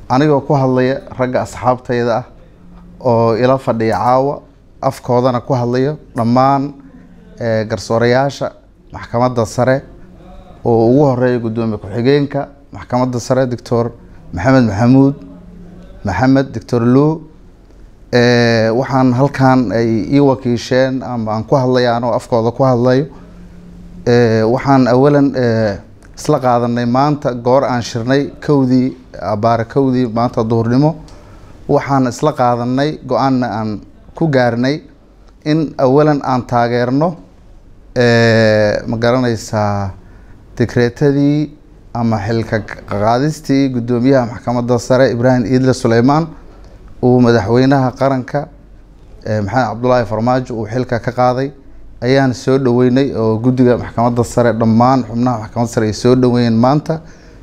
anigoo ku hadlaya ragga asxaabtayda ah oo ila fadhiya caawa afkoodana ku hadlayo dhammaan garsoorayaasha maxkamadda sare oo ugu horeeya guddoomiye ku-xigeenka maxkamadda sare doctor maxamed maxamuud maxamed doctor luu waxaan halkan ay ii wakiisheen ama aan ku hadlaya anoo afkooda ku hadlayo waxaan awalan isla qaadanay maanta goor aan shirnay kowdii abaare kowdii maanta duhurnimo waxaan isla qaadanay go-aanna aan ku gaarnay in awalan aan taageerno ma garanaysaa dekreetadii ama xilka qaadistii guddoomiyaha maxkamadda sare ibraahim iidle suleymaan uu madaxweynaha qaranka maxamed cabdulaahi farmaajo uu xilka ka qaaday ayaan soo dhaweynay oo guddiga maxkamadda sare dhammaan xubnaha maxkamadda sare ay soo dhaweeyeen maanta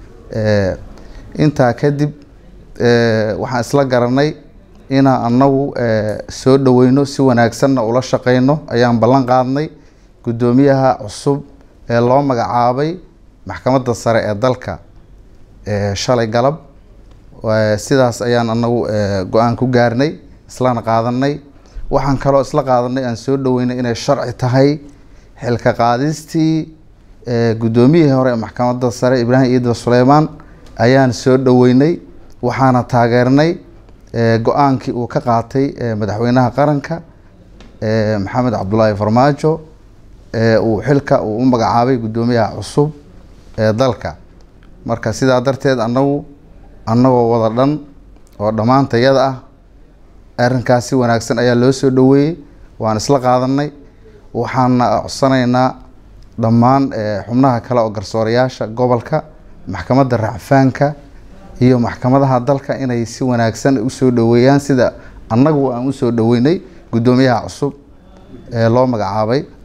intaa kadib waxaan isla garanay inaan anagu soo dhaweyno si wanaagsanna ula shaqeyno ayaan ballan qaadnay guddoomiyaha cusub ee loo magacaabay maxkamadda sare ee dalka shalay galab sidaas ayaan anagu go-aan ku gaarnay islana qaadanay waxaan kaloo isla qaadanay aan soo dhaweynay inay sharci tahay xilka qaadistii guddoomiyihii hore ee maxkamadda sare ibraahim iidla suleymaan ayaan soo dhaweynay waxaana taageernay go-aankii uu ka qaatay madaxweynaha qaranka maxamed cabdulaahi farmaajo uu xilka uu u magacaabay guddoomiyaha cusub ee dalka marka sidaa darteed anagu annagoo wada dhan oo dhammaantayada ah arrinkaas si wanaagsan ayaa loo soo dhaweeyey waan isla qaadanay waxaana codsanaynaa dhammaan xubnaha kale oo garsoorayaasha gobolka maxkamadda racfaanka iyo maxkamadaha dalka inay si wanaagsan usoo dhaweeyaan sida annagu aan usoo dhaweynay guddoomiyaha cusub ee loo magacaabay